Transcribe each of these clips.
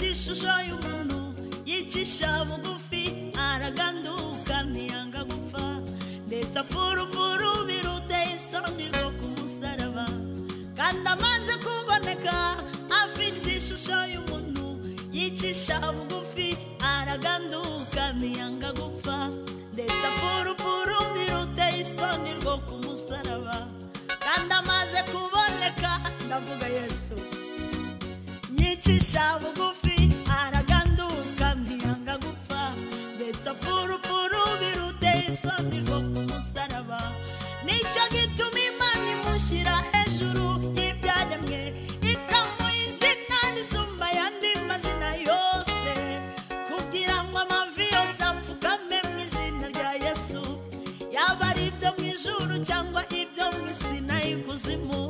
ishusho y'umuntu yicisha bugufi araganduka ntiyanga gupfa ndetse apfurupfuru biruteye isoni rwo ku musaraba kandi amaze kuboneka afite ishusho y'umuntu yicisha bugufi araganduka ntiyanga gupfa ndetse apfurupfuru biruteye isoni rwo ku musaraba kandi amaze kuboneka ndavuga yesu yicisha bugufi araganduka ntiyanga gupfa ndetse apfurupfuru biruteye isoni rwo ku musaraba nicyo gituma imana imushyira hejuru y'ibyaremwe ikamuha izina risumba ayandi mazina yose kugira ngo amavi yose apfukame mu izina rya yesu yaba ari ibyo mu ijuru cyangwa ibyo mu isi n'ay'ikuzimu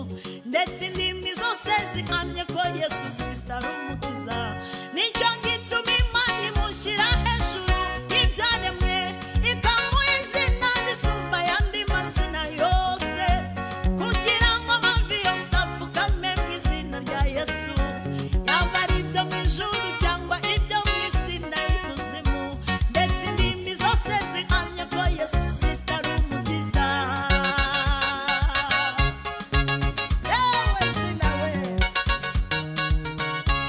ndetse indimi zose zihamye ko yesu kirisita ari umukiza nicyo gituma imana imushyira hejuru y'ibyaremwe ikamuha izina risumba ayandi mazina yose kugira ngo amavi yose apfukame mu izina rya yesu yaba ari ibyo mu ijuru cyangwa ibyo mu isi n'ay'ikuzimu ndetse indimi zose zihamye ko yesu kirisita ari umukiza yewe zina we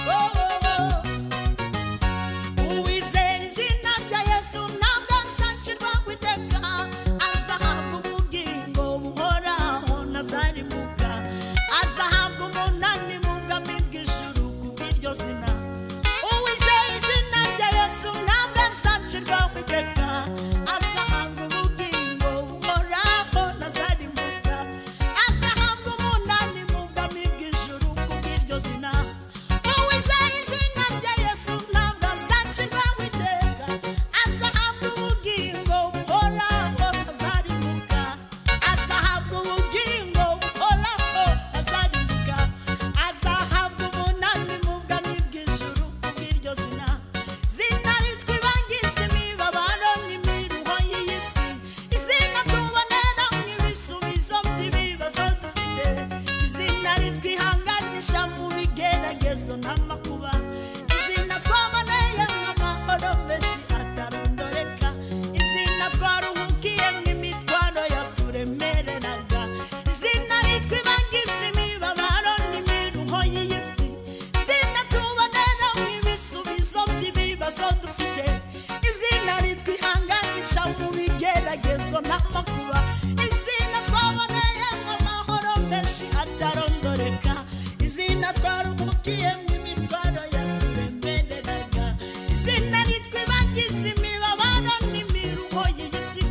wowowo Uwizeye izina rya Yesu ntabwo azacirwa ku iteka, azahabwa ubugingo buhoraho ntazarimuka, azahabwa umunani mu bwami bw'ijuru kubw'iryo zina. Uwizeye izina rya Yesu ntabwo azacirwa ku iteka, azahabwa ubugingo buhoraho ntazarimuka, azahabwa umunani mu bwami bw'ijuru kubw'iryo zina. Uwizeye izina rya Yesu ntabwo azacirwa ku iteka, azahabwa ubugingo buhoraho ntazarimuka, azahabwa ubugingo buhoraho ntazarimuka, azahabwa umunani mu bwami bw'ijuru kubw'iryo zina. Zina ritwa ibangiza imibabaro n'imiruho y'iyi si, izina tubonera mu ibisubizo by'ibibazo dufite, izina ritwa ihanganisha mu bigeragezo n'amakuba izina twaboneye mu mahoro menshi atarondoreka izina twaruhukiye mu imitwaro yaturemereraga izina ritwa ibangiza imibabaro n'imiruho y'iyi si izina tubonera mu ibisubizo by'ibibazo dufite izina ritwa ihanganisha mu bigeragezo n'amakuba izina twaboneye mu mahoro menshi atarondoreka izina twaruhukiye mu imitwaro yaturemereraga izina ritwa ibagiza imibabaro n'imiruho y'iyi si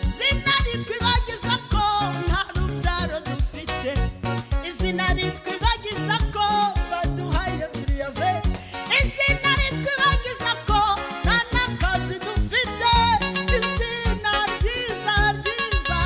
izina ritwa ibagiza ko nta rubyaro dufite izina ritwa ibagiza ko baduhaye biriyave izina ritwa ibagiza ko nta n'akazi dufite izina ryiza ryiza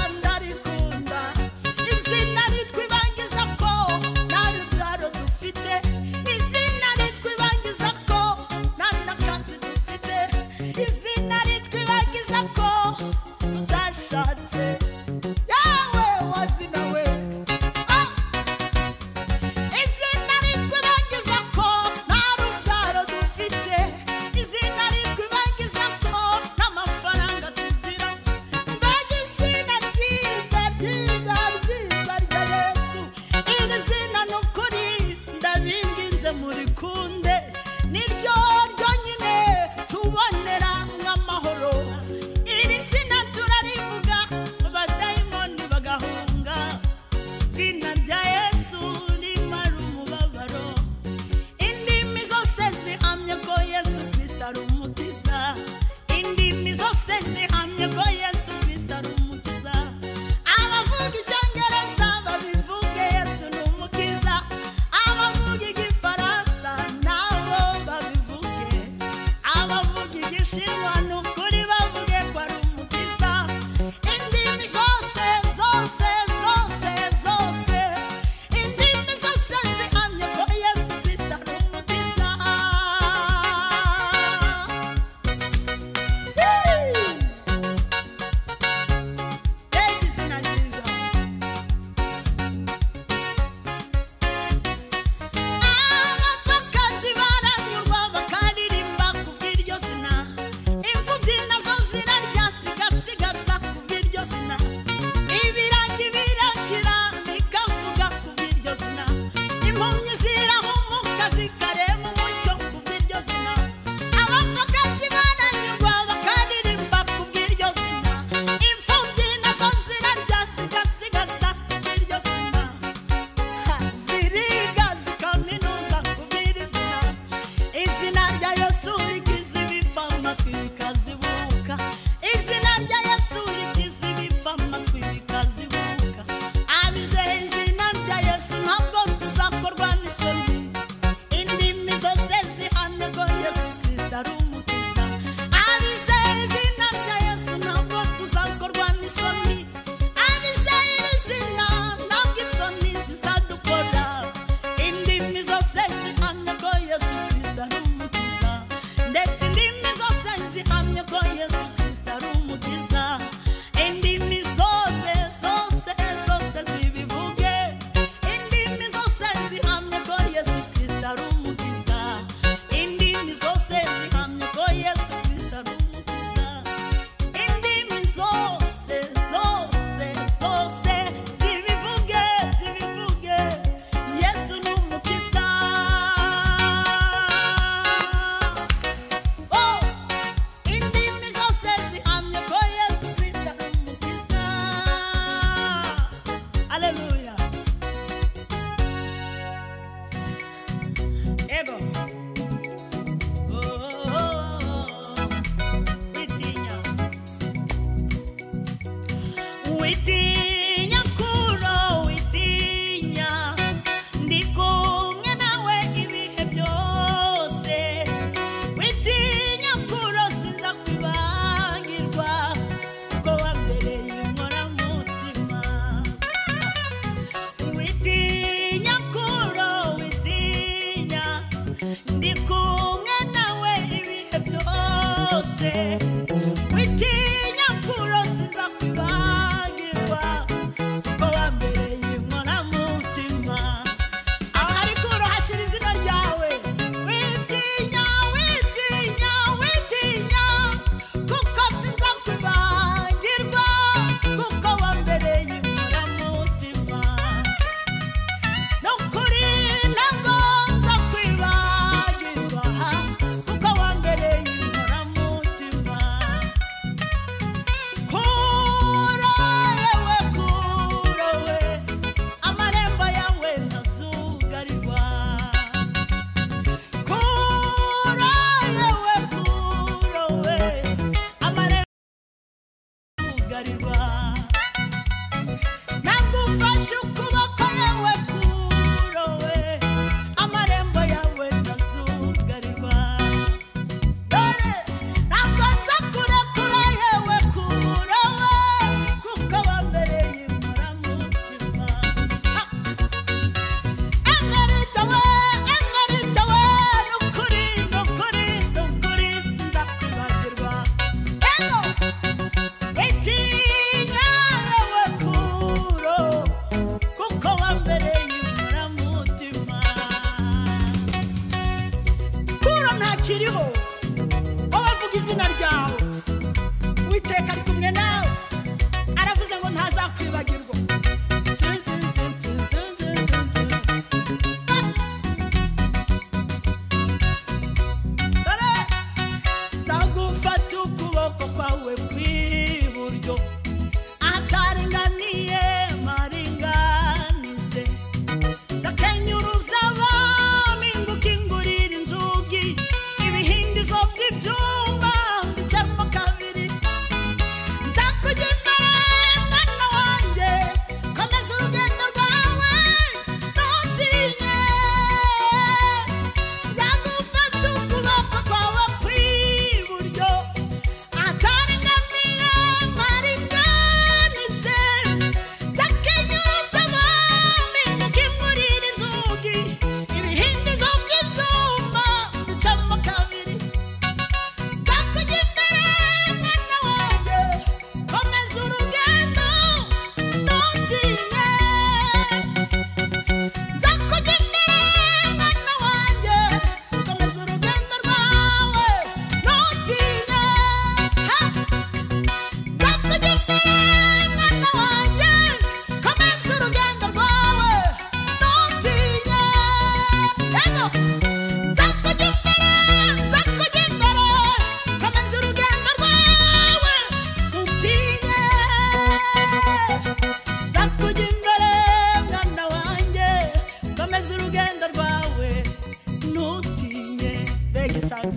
cyane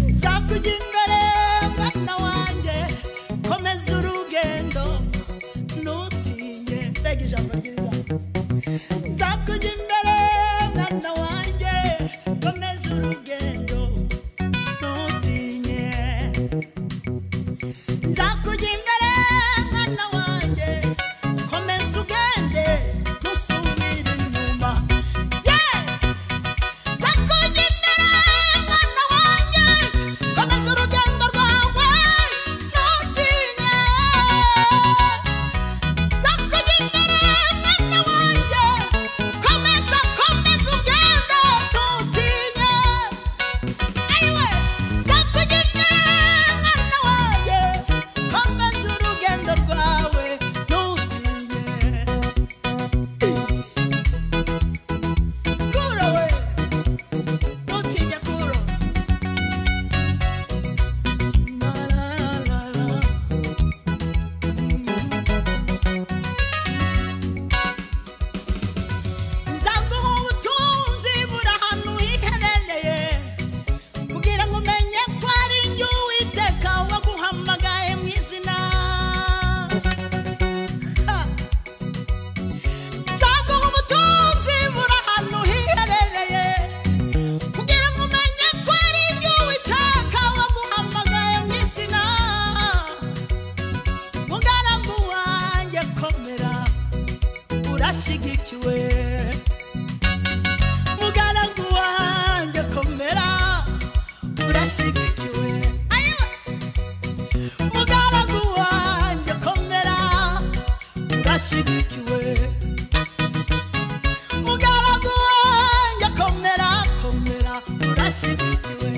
nzakujya imbere mwana wanjye komeza urugendo ntutinye mbega ijambo ryiza nzakujya imbere mwana wanjye komeza urugendo ntutinye nzakujya imbere mwana wanjye komeza ugende ntusubire inyuma yeee nzakujya imbere mwana wanjye komeza urugendo rwawe ntutinye nzakujya imbere mwana wanjye komeza komeza ugende ntutinye ayiwe nzakujya imbere mwana wanjye komeza urugendo rwawe ntutinye kuro we ntutinye kuro La, la, la, la. nzaguha ubutunzi buri ahantu hiherereye kugira ngo umenye ko ari njye uwiteka waguhamagaye mu izina Ha! nzaguha ubutunzi buri ahantu hiherereye kugira ngo umenye ko ari njye uwiteka waguhamagaye mu izina mugarambu wanjye komera urashyigikiwe mugaragu wanjye komera urashyigikiwe Ayiwa! mugaragu wanjye komera urashyigikiwe mugaragu wanjye komera komera urashyigikiwe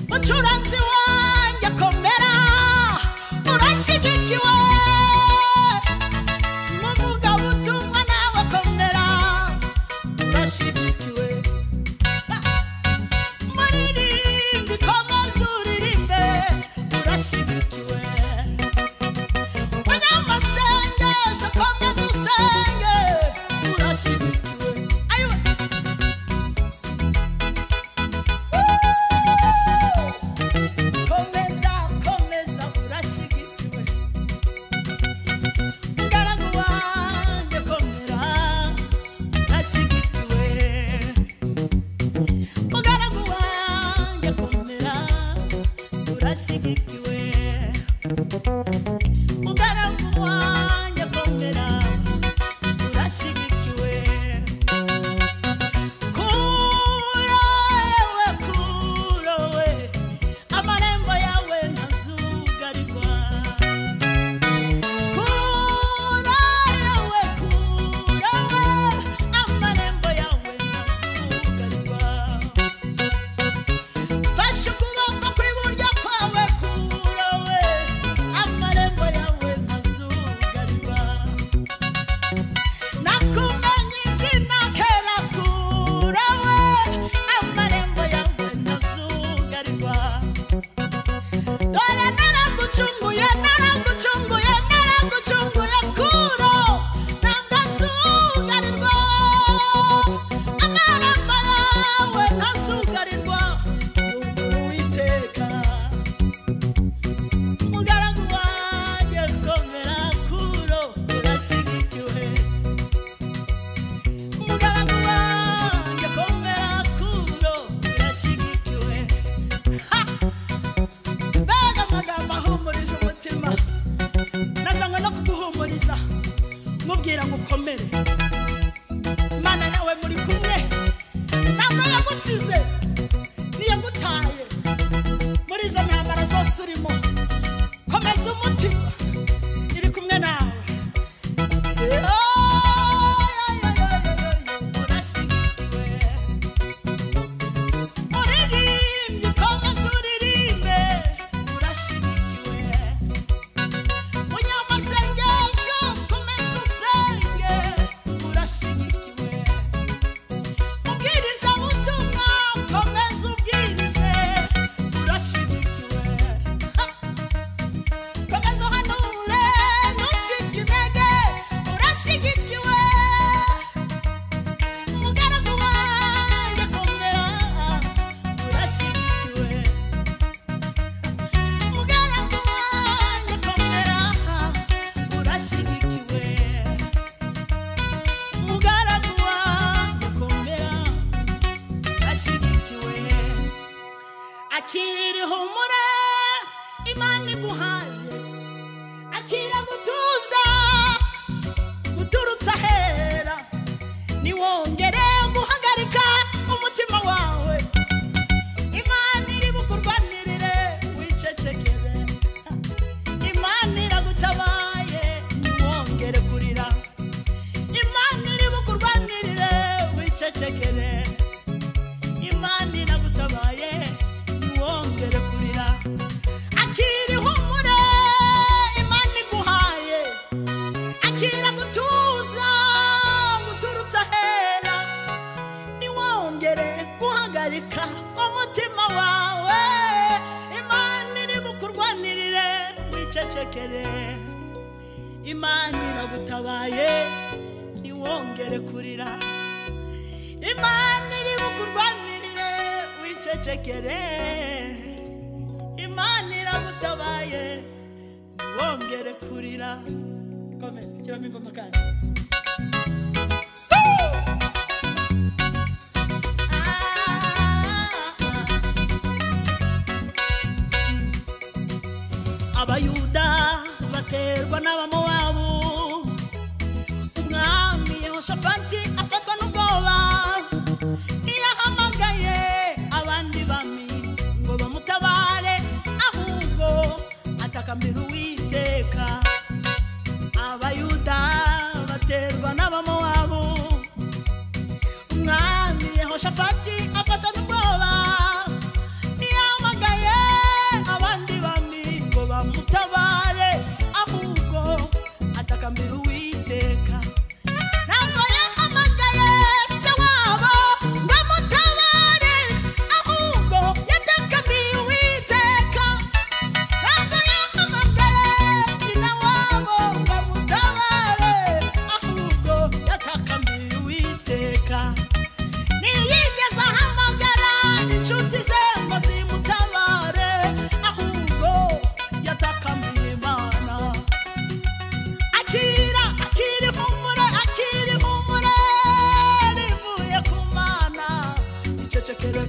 mucuranzi wanjye komera urashyigikiwe n'umugabo utumwa nawe komera urashyigikiwe muririmbi komeza uririmbe urashyigikiwe munyamasengesho komeza usenge urashyigikiwe ayiwe komeza komeza urashyigikiwe mugaragu wanjye komera urashyigikiwe mugaragu wanjye komera urashyigikiwe mugaragu wanjye komera urashyigikiwe kurowe kurowe amarembo yawe ntazugarirwa kurowe kurowe amarembo yawe ntazugarirwa fashe ukuboko kw'iburyo kwawe kurowe amarembo yawe ntazugarirwa nakumenye izina kera kure we amarembo yawe ntazugarirwa dore naragucunguye naragucunguye naragucunguye kuro ntabwo azugarirwa amarembo yawe ntazugarirwa yungura uwiteka mugaragu wanjye komera kuro urashyigikiwe mugaragu wanjye komera kuro urashyigikiwe Ha! mbega amagambo ahumurije umutima nazanywe no kuguhumuriza mubwira ngo ukomere imana yawe muri kumwe ntabwo yagusize ntiyagutaye muri izo ntambara zose urimo komeza umutima iri kumwe nawe urashyigikiwe uririmbye komeza uririmbe urashyigikiwe munyamasengesho komeza usenge urashyigikiwe ubwiriza butumwa komeza ubwirize urashyigikiwe Ha! komeza uhanura akiri humure imana iguhaye akira gutuza guturutse ahera niwongere guhagarika umutima wawe imana iri bukurwanirire wicecekere imana iragutabaye ntiwongere kurira imana iri bukurwanirire wicecekere imana iragutabaye ntiwongere kurira akiri humure imana iguhaye akira gutuza guturutse ahera niwongere guhagarika umutima wawe imana iri bukurwanirire wicecekere imana iragutabaye niwongere kurira imana iri bukurwanirire wicecekere imana iragutabaye wongere kurira komeza shyiramo ingoma kandi abayuda baterwa n'abamowabu umwami yehoshafati afatwa n'ubwoba ntiyahamagaye abandi bami ngo bamutabare ahubwo atakambira uwiteka abayuda baterwa n'abamowabu umwami yehoshafati afata n'ubwoba ntiyahamagaye abandi bami ngo bamutabare ahubwo atakambira uwiteka ntabwo yahamagaye se wabo ngo amutabare ahubwo yatakamiye uwiteka ntabwo yahamagaye nyina wabo ngo amutabare ahubwo yatakamiye uwiteka ntiyigeze ahamagara inshuti ze ngo zimutabare ahubwo yatakamiye imana akira akiri humure akiri humure rivuye ku mana icecekere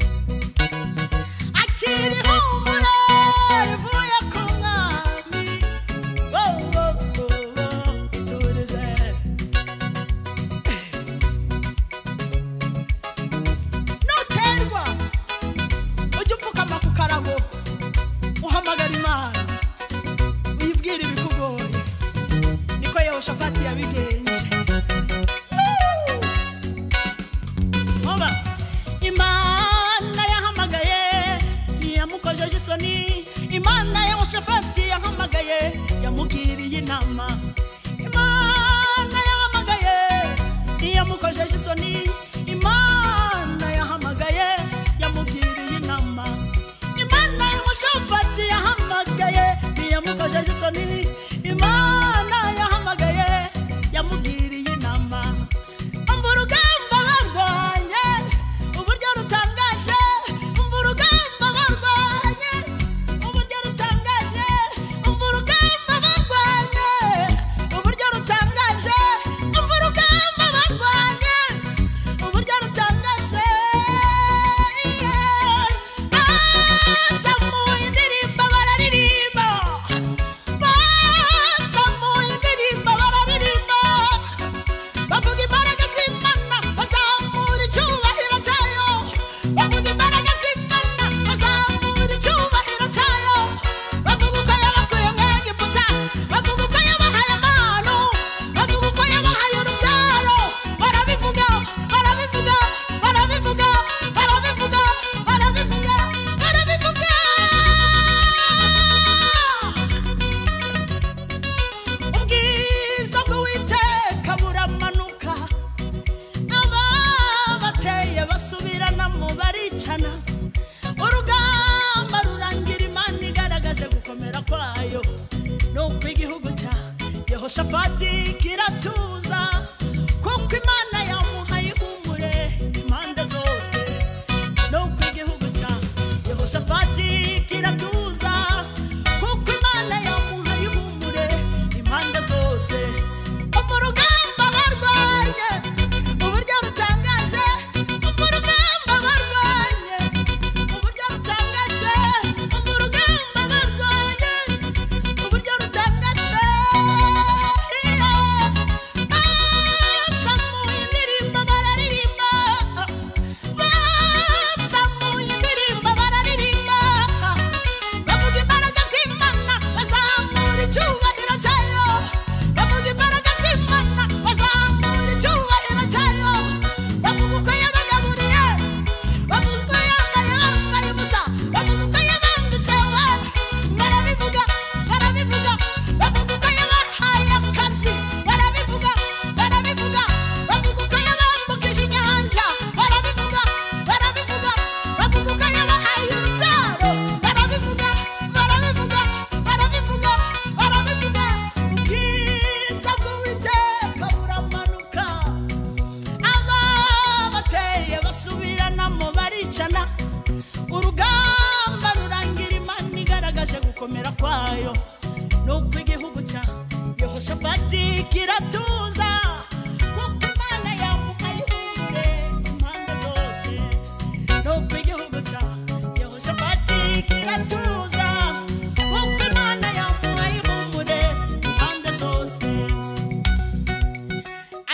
akiri humure rivuye ku mwami wowo wowo iturize nuterwa ujye upfukama ku karago uhamagara imana uyibwire ibikugoye niko yehoshafati yabigenje Hoba imana yahamagaye yamukojeje isoni imana yehoshafati yahamagaye yamugiriye inama imana yahamagaye yamukojeje isoni imana yahamagaye yamugiriye inama imana y'umushofati yahamagaye ntiyamukojeje isoni imana yahamagaye yamugiriye inama umva urugamba barwanye uburyo rutangaje umva urugamba barwanye uburyo rutangaje umva urugamba barwanye uburyo rutangaje umva urugamba barwanye uburyo rutangaje bazamuye indirimbo bararirimba bazamuye indirimbo bararirimba bavuga imbaraga z'imana bazamura icyubahiro cyayo bavuga imbaraga z'imana bazamura icyubahiro cyayo bavuga uko yabakuye mu egiputa bavuga uko yabahaye amano bavuga uko yabahaye urubyaro barabivuga barabivuga barabivuga barabivuga barabivuga barabivuga ubwiza bw'uwiteka buramanuka ababateye basubiranamo baricana urugamba rurangira imana igaragaje gukomera kwayo nuko igihugu cya yehoshafati kiratuza kuko imana yamuhaye ihumure impande zose nuko igihugu cya yehoshafati kiratuza kuko imana yamuhaye ihumure impande zose mu rugamba barwanye uburyo rutangaje mu rugamba barwanye uburyo rutangaje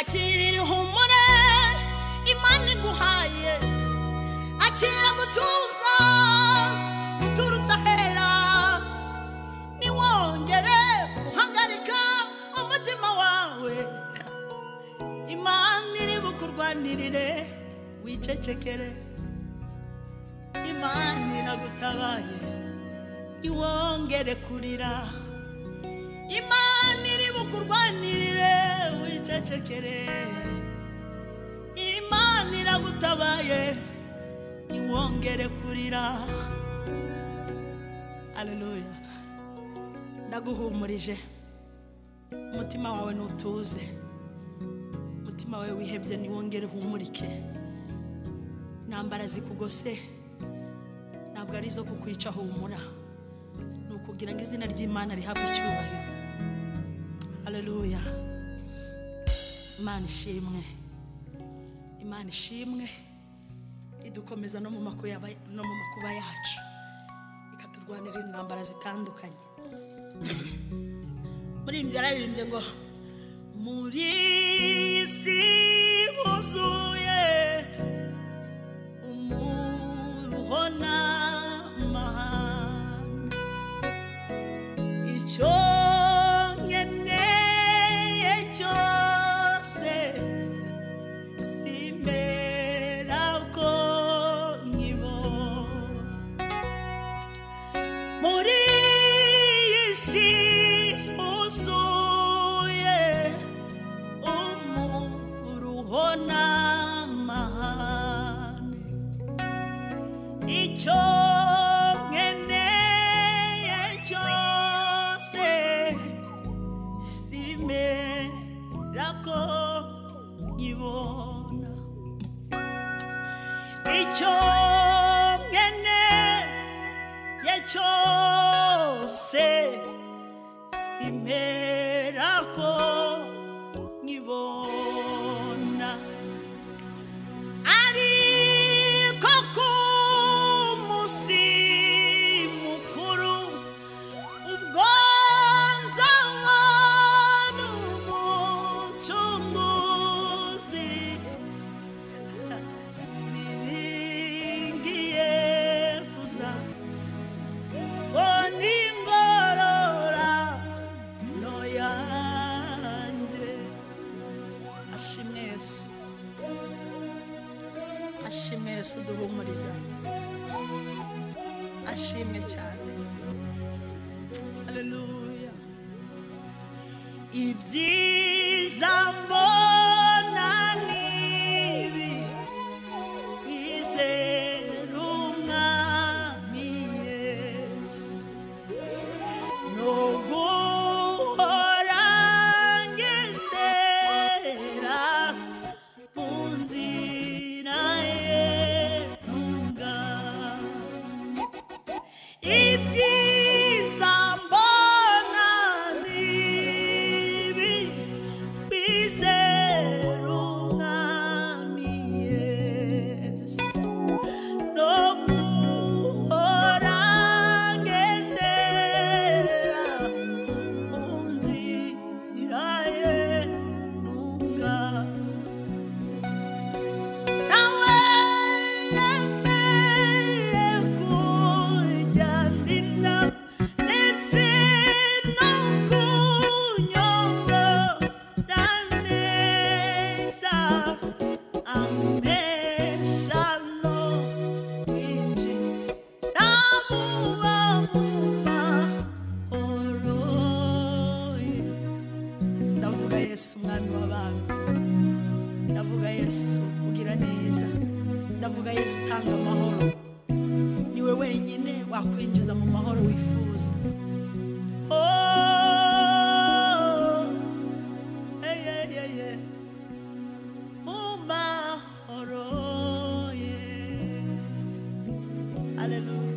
akira ihumure imana iguhaye akira gutuza uturutse ahera ntiwongere guhagarika umutima wawe imana iri bukurwanirire wicecekere imana iragutabaye ntiwongere kurira imana iri bukurwanirire wicecekere imana iragutabaye ntiwongere kurira aleluya ndaguhumurije umutima wawe ntutuze umutima wawe wihebye ntiwongere uhumurike ntambara zikugose ntabwo ari izo kukwica humura ni ukugira ngo izina ry'imana rihabwe icyubahiro haleluya imana ishimwe imana ishimwe idukomeza no mu makuba yaba- no mu makuba yacu ikaturwanira intambara zitandukanye muri iyi nzira yaririmbye ngo muri iyi si huzuye umuruho n'amahane icyo nkeneye cyose simera ko nkibona muri iyi si huzuye umuruho n'amahane icyo nkeneye cyose simera ko nkibona icyo nkeneye cyose simera ko nkibona ariko ku munsi mukuru ubwo nzanywa n'umucunguzi niringiye kuza ngo ningorora no yanjye ashimwe yesu ashimwe yesu duhumuriza ashimwe cyane haleluya ibyiza mbona nibi kwizera umwami yesu no guhora ngendera munzira yenunga ibyiza mbona nibi kwizera umwami yesu no guhora ngendera munzira yenunga Yesu umwami w'abami ndavuga yesu ugira neza ndavuga yesu utanga amahoro niwe wenyine wakwinjiza mu mahoro wifuza Oh, hey, hey, hey, hey. Mu mahoro ye. Hallelujah.